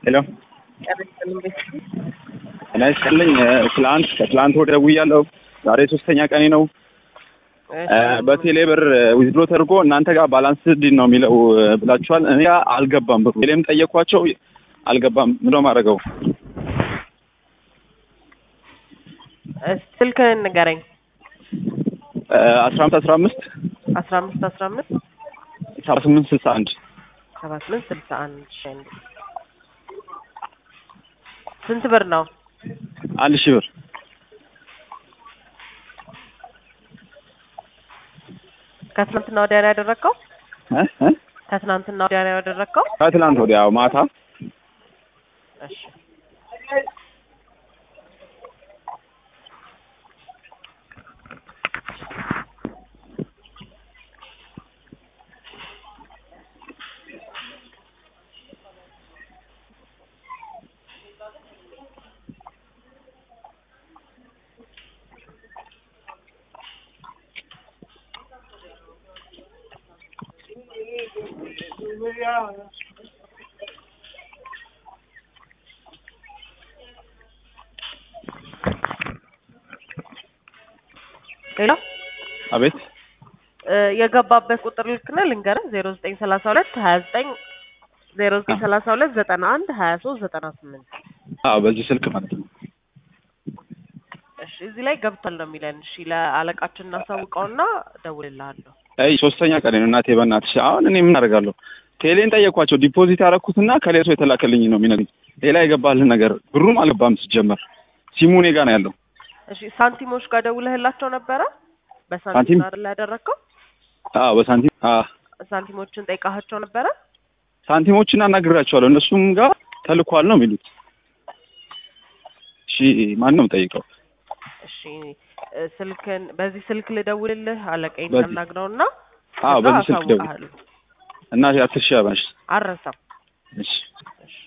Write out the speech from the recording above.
ሄሎ ጤና ይስጥልኝ። ትላንት ከትላንት ወደ ደውያለሁ። ዛሬ ሶስተኛ ቀኔ ነው። በቴሌ ብር ዊዝድሮ ተደርጎ እናንተ ጋር ባላንስ ዲን ነው የሚለው ብላችኋል። እኔ ጋር አልገባም ብሩ። ቴሌም ጠየኳቸው አልገባም። ምንድነው የማደርገው? ስልክህን ንገረኝ። አስራ አምስት አስራ አምስት አስራ አምስት አስራ አምስት ሰባ ስምንት ስልሳ አንድ ሰባ ስምንት ስልሳ አንድ ስንት ብር ነው? አንድ ሺህ ብር ከትናንትና ወዲያ ነው ያደረግከው? እ እ ከትናንትና ወዲያ ነው ያደረግከው? ከትላንት ወዲያ ማታ እሺ ሌላ አቤት የገባበት ቁጥር ልክ ነህ? ልንገርህ ዜሮ ዘጠኝ ሰላሳ ሁለት ሀያ ዘጠኝ ዜሮ ዘጠኝ ሰላሳ ሁለት ዘጠና አንድ ሀያ ሶስት ዘጠና ስምንት አዎ በዚህ ስልክ ማለት ነው። እሺ እዚህ ላይ ገብቷል ነው የሚለን። እሺ ለአለቃችን እናሳውቀውና እደውልልሃለሁ። አይ ሶስተኛ ቀን ነው እናቴ፣ በእናትሽ አሁን እኔ ምን አደርጋለሁ? ቴሌን ጠየኳቸው። ዲፖዚት ያደረኩትና ከሌላ ሰው የተላከልኝ ነው የሚነግሩኝ። ሌላ የገባልህ ነገር ብሩም አልገባም። ሲጀመር ሲሙ እኔ ጋር ነው ያለው። እሺ ሳንቲሞች ጋር ደውለህላቸው ነበረ? በሳንቲም ሳንቲም? አይደል ያደረግከው? አዎ በሳንቲም አዎ ሳንቲሞችን ጠይቃቸው ነበረ? ሳንቲሞችን አናግራቸዋለሁ። እነሱም ጋር ተልኳል ነው የሚሉት። እሺ ማን ነው የምጠይቀው? እሺ እ ስልክን በዚህ ስልክ ልደውልልህ አለቀኝ በዚህ- እናግረውና አዎ ከዛ በዚህ ስልክ ደውል አሳውቅሃለሁ። እና አስር ሺህ አባሽ አልረሳም። እሺ እሺ